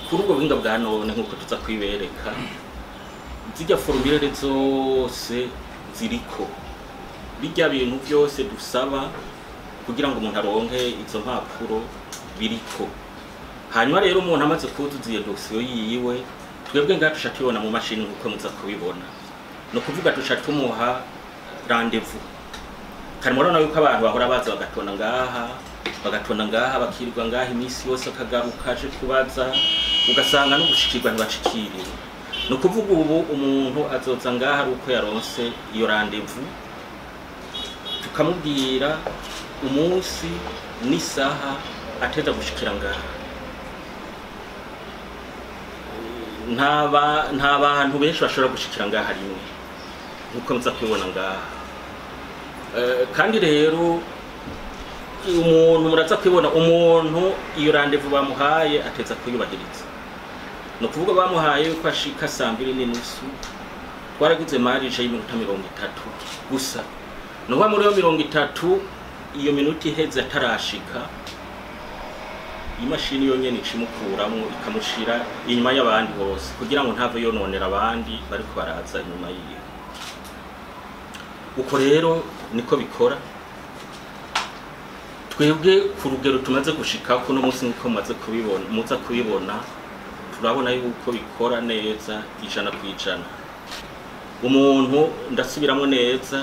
kuri ubwo buhinga bwa none nk'uko tuza kwibereka zijya forumire zose ziriko bijya bintu byose dusaba kugira ngo umuntu aronke izo mpapuro biriko hanyuma rero umuntu amaze kuzuza iyo dosiyo yiwe twebwe ngaha duca tubibona mu mashini nk'uko muza kubibona ni ukuvuga duca tumuha randevu kare murabona yuko abantu bahora baza bagatonda ngaha bagatonda ngaha bakirirwa ngaha iminsi yose akagaruka aje kubaza ugasanga no gushikirwa ntibashikiriwe ni ukuvuga ubu umuntu azoza ngaha ari uko yaronse iyo randevu tukamubwira umunsi n'isaha ateza gushikira ngaha nta ba- nta bantu benshi bashobora gushikira ngaha rimwe nk'uko muza kubibona ngaha Eh, kandi rero umuntu muraza kubibona umuntu iyo randevu bamuhaye ateza kuyubahiriza ni ukuvuga bamuhaye yuko ashika saa mbiri n'inusu twaragize marije y'iminota mirongo itatu gusa ni ukuvuga muri iyo mirongo itatu iyo minota iheze atarashika imashini yonyene icimukuramwo ikamushira inyuma y'abandi bose kugira ngo ntave yononera abandi bariko baraza inyuma yiwe uko rero niko bikora twebwe ku rugero tumaze gushikako uno munsi nkuko mumaze kubibona muza kubibona turabona yuko bikora neza ijana ku ijana umuntu ndasubiramo neza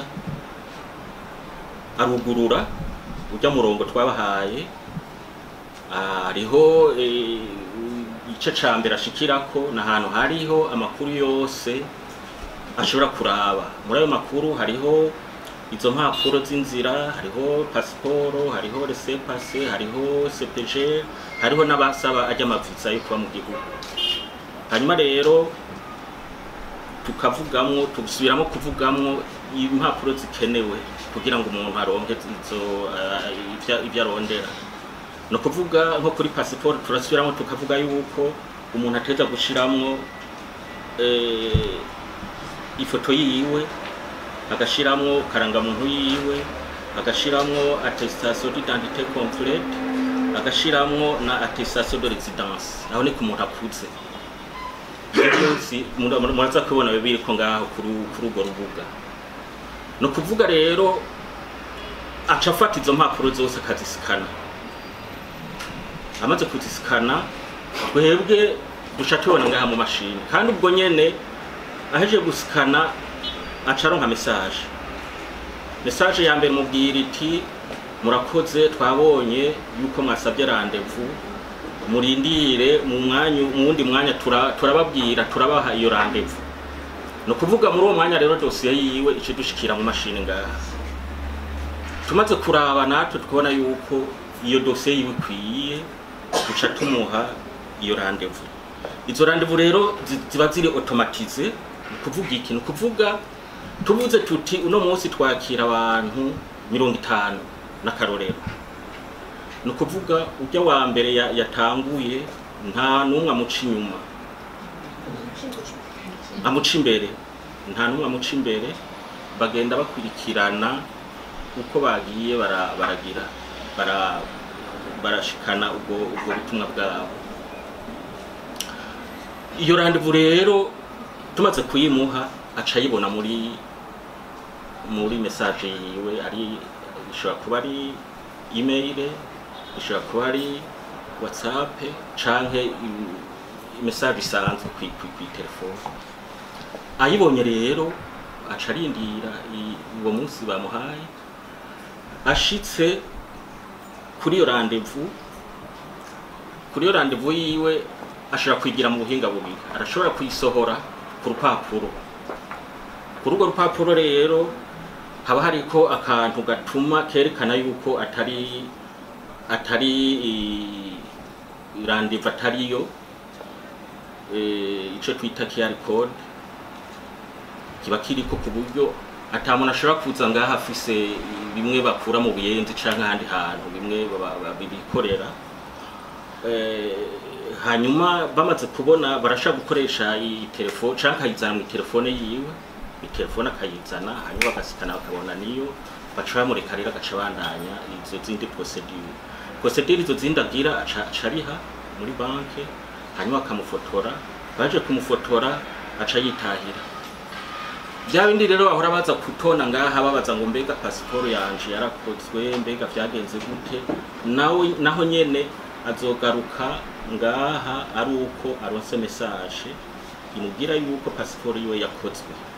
arugurura ujya murongo twabahaye hariho eh, igice ca mbere ashikirako ni ahantu hariho amakuru yose ashobora kuraba muri ayo makuru hariho izo mpapuro z'inzira hariho pasiporo hariho resepase hariho cpg hariho n'abasaba ajya amaviza yo kuba mu gihugu hanyuma rero tukavugamwo tubisubiramo kuvugamwo impapuro zikenewe kugira ngo umuntu aronke izo eh, ivya- ivyo arondera ni ukuvuga nko kuri pasiporo turasubiramo tukavuga yuko umuntu ateza gushiramwo eh, ifoto yiwe agashiramwo karangamuntu yiwe agashiramwo attestation d'identité complète agashiramwo na attestation de résidence aho ni ku muntu akuze Ivyo byose mura- mura- muraza kubona biba biriko ngaho kuri kuri urwo rubuga ni ukuvuga rero aca afata izo mpapuro zose akazisikana amaze kuzisikana twebwe duca tubona ngaha mu mashini kandi ubwo nyene aheje gusikana aca aronka message message ya mbere mubwira iti murakoze twabonye yuko mwasabye randevu murindire mu mwanya mu wundi mwanya tura- turababwira turabaha iyo randevu ni ukuvuga muri uwo mwanya rero dosiye yiwe ice dushikira mu mashini ngaha tumaze kuraba natwe tukabona yuko iyo dosiye yiwe ikwiye duca tumuha iyo randevu izo randevu rero zi- ziba ziri automatize ni ukuvuga iki ni ukuvuga tuvuze tuti uno munsi twakira abantu mirongo itanu n'akarorero ni ukuvuga ujya wa mbere ya- yatanguye nta n'umwe amuca inyuma amuca imbere nta n'umwe amuca imbere bagenda bakurikirana uko bagiye bara- baragira bara- barashikana ubwo ubwo butumwa bwabo iyo randevu rero tumaze kuyimuha aca ayibona muri muri message yiwe ari ishobora kuba ari email ishobora kuba ari whatsapp canke i- message isanzwe kwi kwi kwi telefone ayibonye rero aca arindira i- uwo munsi bamuhaye ashitse kuri iyo randevu kuri iyo randevu yiwe ashobora kwigira mu buhinga bubiri arashobora kuyisohora ku rupapuro kuri urwo rupapuro rero haba hariko akantu gatuma kerekana yuko atari atari i- randevu atariyo eh, ico twita QR code kiba kiriko ku buryo ata muntu ashobora kuza ngaha afise bimwe bakura mu buyenzi canke ahandi hantu bimwe baba- baba- bikorera Eh, hanyuma bamaze kubona barashaka gukoresha iyi telefone canke akayizana mu telefone yiwe telefone akayizana hanyuma bagasikana bakabona niyo baca bamureka rero agaca bandanya izo zindi procedure procedure izo zindi agira aca aca ariha muri banke hanyuma bakamufotora baje kumufotora aca yitahira bya bindi rero bahora baza kutona ngaha babaza ngo mbega pasiporo yanje yarakozwe mbega vyagenze gute nawe naho nyene azogaruka ngaha ari uko aronse message imubwira yuko pasiporo yiwe yakozwe